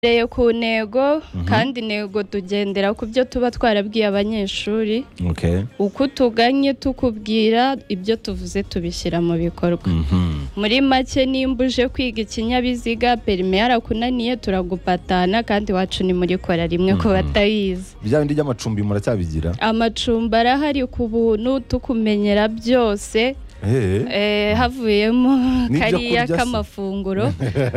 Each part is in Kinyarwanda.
Duhereye ku ntego kandi intego tugendera ku byo tuba twarabwiye abanyeshuri Okay. uko tuganye tukubwira ibyo tuvuze tubishyira mu bikorwa Mhm. muri make nimba uje kwiga ikinyabiziga perime yarakunaniye turagupatana kandi iwacu ntimurikora rimwe ku batayizi Bya bindi by'amacumbi muracyabigira? amacumbi arahari ku buntu tukumenyera byose Eh. Eh, havuyemo N'ibyo kariya kurya se? k'amafunguro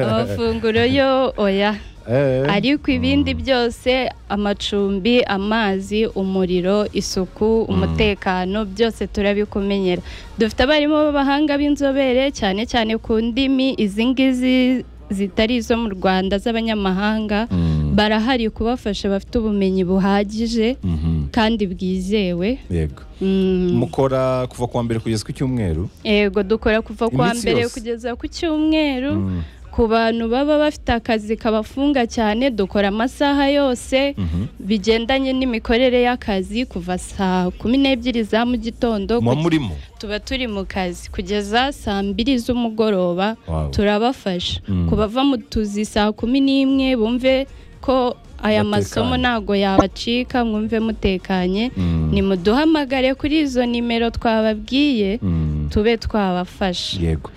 amafunguro yo oya Eh. ariko ibindi byose amacumbi amazi umuriro isuku umutekano byose turabikumenyera dufite abarimu b'abahanga b'inzobere cyane cyane ku ndimi izi ngizi zitari izo mu rwanda z'abanyamahanga Mm. barahari kubafasha bafite ubumenyi buhagije Mhm. kandi bwizewe Yego. Mm, Mukora kuva kuwa mbere kugeza ku cyumweru? yego dukora kuva ku wa Iminsi mbere yose. kugeza ku cyumweru Mm. ku bantu baba bafite akazi kabafunga cyane dukora amasaha yose Mhm. bigendanye n'imikorere y'akazi kuva saa kumi n'ebyiri za mu gitondo Muba ku- murimo. tuba turi mu kazi kugeza saa mbiri z'umugoroba Wow. turabafasha Mm. ku bava mu tuzi saa kumi n'imwe bumve ko aya Batekanye. masomo ntago yabacika mwumve mutekanye Mm. nimuduhamagare kuri izo nimero twababwiye Mm. tube twabafasha Yego.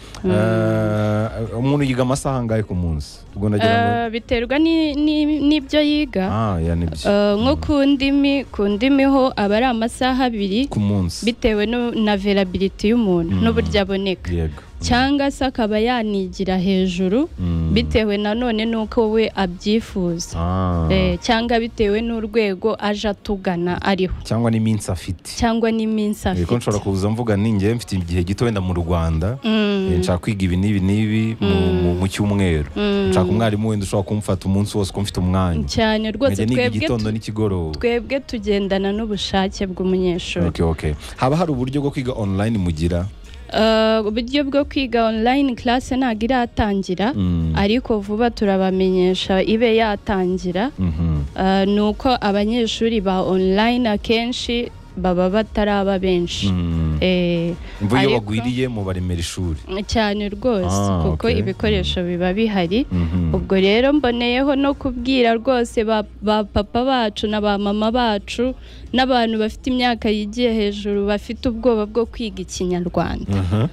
Eh, umuntu yiga amasaha angahe ku munsi? Ubwo nagira ngo- Eh, biterwa ni- ni- n'ibyo yiga Ah, ya nibyo. Eh, nko ku ndimi ku ndimi ho aba ari amasaha abiri Ku munsi. bitewe nu- na verability y'umuntu Mm. n'uburyo aboneka Yego. cyangwa se akaba yanigira hejuru Mm. bitewe nanone n'uko we abyifuza Ah. Eh, cyangwa bitewe n'urwego aje atugana ariho Cyangwa n'iminsi afite. cyangwa n'iminsi Ariko afite nshobora kuza mvuga ni njye mfite igihe gito wenda mu Rwanda Mm. Eh, nshaka kwiga ibi n'ibi n'ibi mu- mu- mu cyumweru Mm. nshaka umwarimu wenda ushobora kumfata umunsi wose uko mfite umwanya cyane rwose nkajya niga twebwe igitondo tu- n'ikigoroba twebwe tugendana n'ubushake bw'umunyeshuri Okay, okay. haba hari uburyo bwo kwiga online mugira Eh, uburyo bwo kwiga online class ntabwo iratangira Mm. ariko vuba turabamenyesha ibe yatangira Mhm. Eh, ni uko abanyeshuri ba online akenshi baba bataraba benshi Mm. Eh, Imvo iyo ariko- bagwiriye mubaremera ishuri cyane rwose Ah, kuko okay. ibikoresho biba bihari Mhm. ubwo rero mboneyeho no kubwira rwose ba, ba papa bacu na ba mama bacu n'abantu bafite imyaka yigiye hejuru bafite ubwoba bwo kwiga ikinyarwanda Mhm.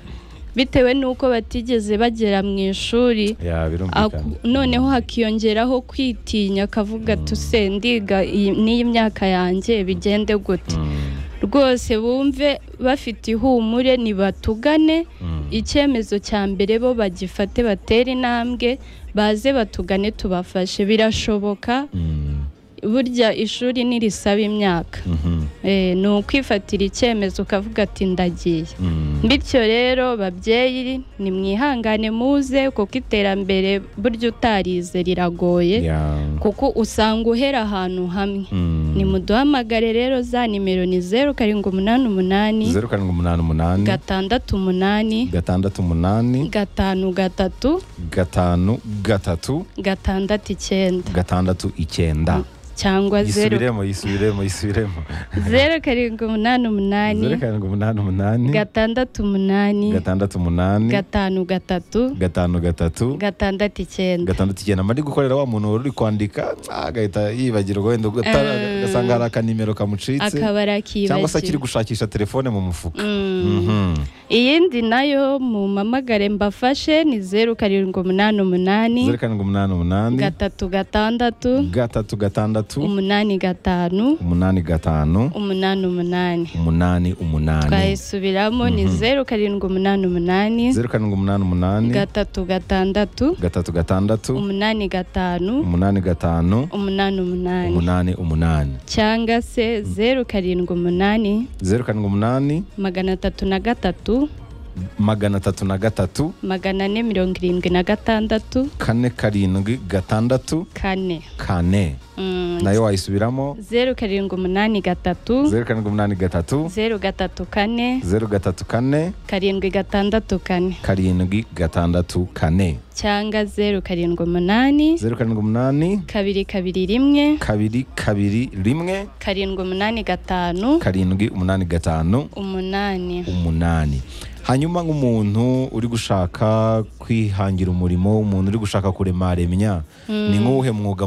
bitewe n'uko batigeze bagera mu ishuri Ya, birumvikana. Aku- noneho hakiyongeraho kwitinya akavuga ati "Se, ndiga iyi n'iyi myaka yanjye bigende gute Mm. rwose bumve bafite ihumure nibatugane Mm. icyemezo cya mbere bo bagifate batere intambwe baze batugane tubafashe birashoboka Mm. burya ishuri ntirisaba imyaka Mhm. Eh, ni ukwifatira icyemezo ukavuga ati ndagiye Mm. bityo rero babyeyi nimwihangane muze kuko iterambere burya utarize riragoye Ya. kuko usanga uhera ahantu hamwe Mm. nimuduhamagare rero za nimero ni zeru karindwi umunani umunani zeru karindwi umunani umunani gatandatu umunani gatandatu umunani gatanu gatatu gatanu gatatu gatandatu icyenda gatandatu icyenda cyangwa zeru yisubiremo yisubiremo yisubiremo zeru karindwi umunani umunani zeru karindwi umunani umunani gatandatu umunani gatandatu umunani gatanu gatatu gatanu gatatu gatandatu icyenda gatandatu icyenda mari gukorera wa muntu wari uri kwandika ah, agahita yibagirwa wenda ugatara- agasanga hari akanimero kamucitse akaba cyangwa se arakibagiwe akiri gushakisha telefone mu mufuka Mhm. iyindi nayo mumamagare mbafashe ni zeru karindwi umunani zeru umunani karindwi umunani umunani gatatu gatandatu gatatu gatandatu umunani gatanu umunani gatanu umunani umunani umunani umunani twayisubiramo ni zeru karindwi umunani umunani zeru karindwi umunani umunani gatatu gatandatu gatatu gatandatu umunani gatanu umunani gatanu umunani umunani umunani umunani cyangwa se zeru karindwi umunani zeru karindwi umunani magana atatu na gatatu magana atatu na gatatu magana ane mirongo irindwi na gatandatu kane karindwi gatandatu kane kane Mm, nayo wayisubiramo zeru karindwi umunani gatatu zeru karindwi umunani gatatu zeru gatatu kane zeru gatatu kane karindwi gatandatu kane karindwi gatandatu kane cyangwa zeru karindwi umunani zeru karindwi umunani kabiri kabiri rimwe kabiri kabiri rimwe karindwi umunani gatanu karindwi umunani gatanu umunani umunani hanyuma nk'umuntu uri gushaka kwihangira umurimo umuntu uri gushaka kurema remya ni nk'uwuhe mwuga